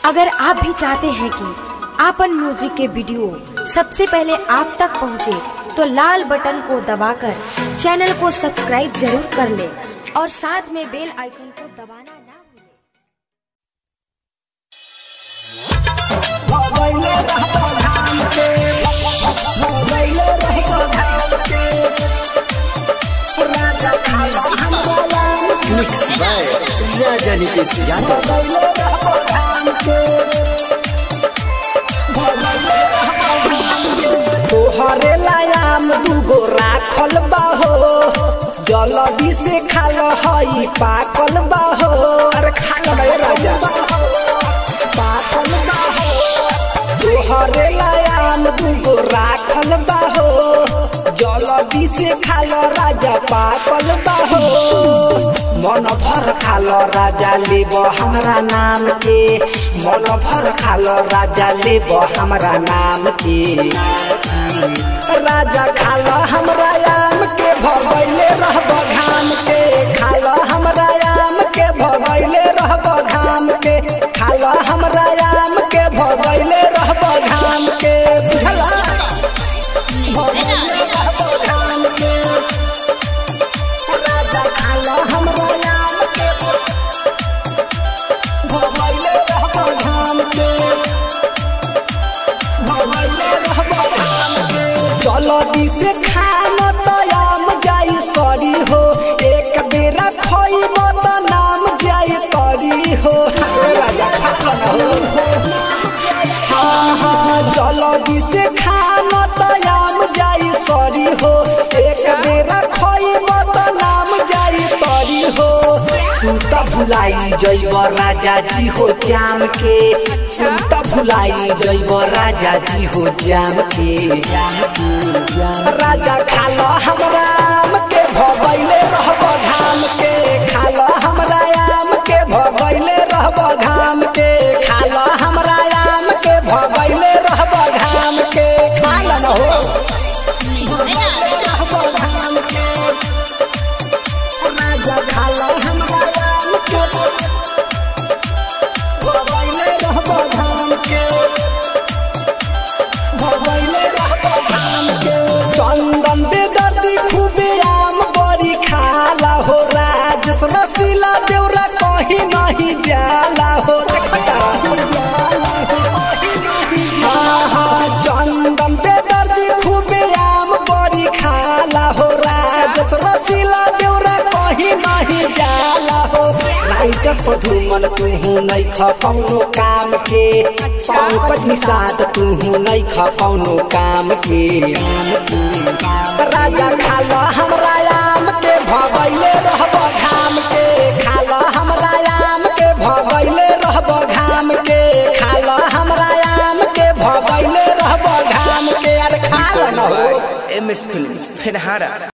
अगर आप भी चाहते हैं कि आपन म्यूजिक के वीडियो सबसे पहले आप तक पहुंचे, तो लाल बटन को दबाकर चैनल को सब्सक्राइब जरूर कर ले और साथ में बेल आइकन को दबाना ना भूलें। मिक्स बाय राजा नीतीश यादव तोहरे लायाम दूगो राखल बाहो जल्दी से खाल हई पाकल बाहो अरे खाल गए राजा पाकल बाहो तोहरे लायाम दूगो राखल बाहो जल्दी से खाल राजा पाकल बाहो मन भर खाल राजा लेब हमरा नाम के मन भर खाल राजा लेब हमरा नाम के राजा खाल हमरा आम के भगैले रहब घाम के खाल हमरा आम के भगैले रहब घाम के खाल हमरा आम के भगैले रहब घाम के बुझला भगैले रहब घाम के राजा खाल हमरा आम के भगैले रहब घाम के भगैले रहब घाम के जल्दी से खाना तयाम जाई सरी हो एक बेरा खइब त नाम जाई तरी हो अरे राजा खाना हो हाँ हाँ जल्दी से खाना तयाम जाई सरी हो एक बेरा खइब त नाम जाई तरी हो तू त भुलाई जइब राजा जी हो जाम के तू त भुलाई जइब राजा जी हो जाम के राजा खाल हमरा आम के भगैले रहब घाम के खाल हमरा आम के भगैले रहब घाम के खाल हमरा आम के भगैले रहब घाम के खाल न हो रहब घाम के राजा खाल हमरा आम के भगैले रहब घाम के भगैले रहब घाम के चंदन दे दर्दी खूबे आम बड़ी खाला हो राजस रसीला देवरा कहीं नहीं जाला हो देखता हाँ हाँ चंदन दे दर्दी खूबे आम बड़ी खाला हो राजस रसीला देवरा कहीं नहीं जाला हो राइटर पधुमन तुहू नहीं ख कौनो काम के पंकज निषाद तुहू नहीं ख कौनो काम के राजा खाल हमरा आम के भगैले रहब घाम के खाल हमरा आम के भगैले रहब घाम के खाल हमरा आम के भगैले रहब घाम के अरे खाल न हो एम एस फिल्म फेनहारा